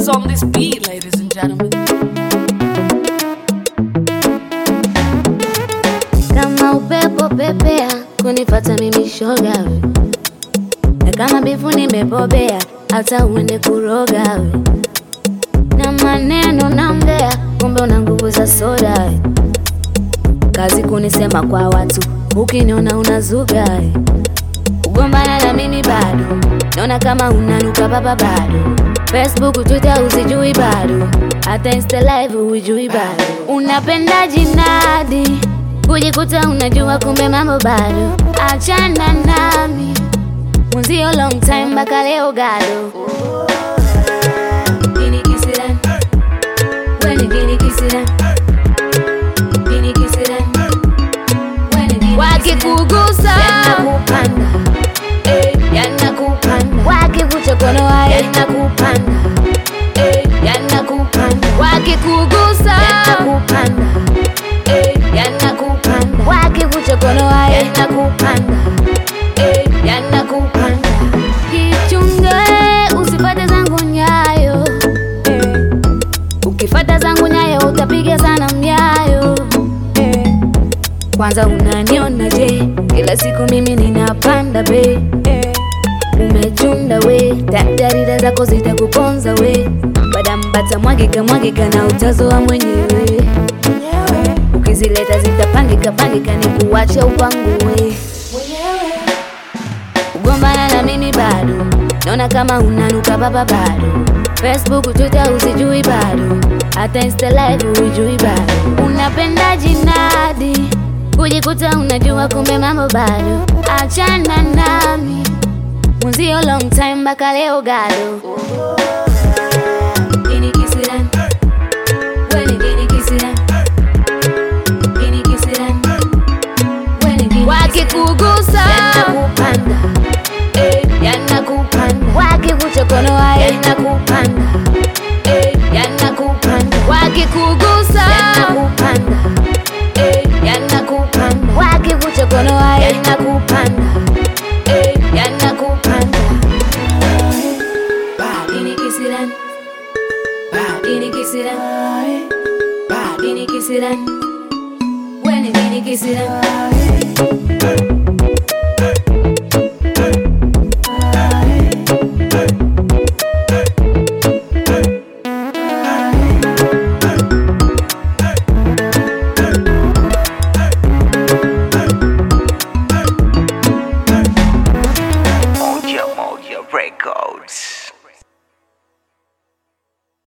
on this beat, ladies and gentlemen. kama upepo pepea kunipata mimi shoga we na kama bifu nimebobea hata uende kuroga we na maneno naongea kumbe una nguvu za soda we kazi kunisema kwa watu ukiniona unazuga we kugombana na mimi bado naona kama unanuka baba bado facebook twitter uzijui bado hata insta live huijui bado unapenda jinadi kujikuta unajua kumbe mambo bado achana nami mwenzio long time mpaka leo gado Gini kisiran, weni gini kisiran, gini kisiran, weni gini wakikugusa yanakupanda eh, yanakupanda wakikuchokonoa yanakupanda eh, yanakupanda wakikugusa yanakupanda eh, yanakupanda wakikuchokonoa yanakupanda eh, yanakupanda kichunge usipate zangu nyayo eh. ukifata zangu nyayo utapiga sana mnyayo eh. kwanza unaniona je kila siku mimi ninapanda be eh. umechunda we tadarida zako zitakuponza we badambata mwagika mwagika na utazoa mwenyewe ukizileta zitapangika pangika ni kuwacha upangue kugombana na mimi bado naona kama unanuka baba bado facebook twitter uzijui bado hata insta live huijui bado unapenda jinadi kujikuta unajua kumbe mambo bado achana nami mwenzio long time mpaka leo gado Gini kisiran, weni gini kisiran, gini kisiran, weni gini wakikugusa yanakupanda eh, yanakupanda wakikuchokonoa yanakupanda eh, yanakupanda wakikugusa yanakupanda eh, yanakupanda wakikuchokonoa yanakupanda eh, yanakupanda Gini kisiran, gini kisiran, gini kisiran, weni gini kisiran. Moja Moja Records.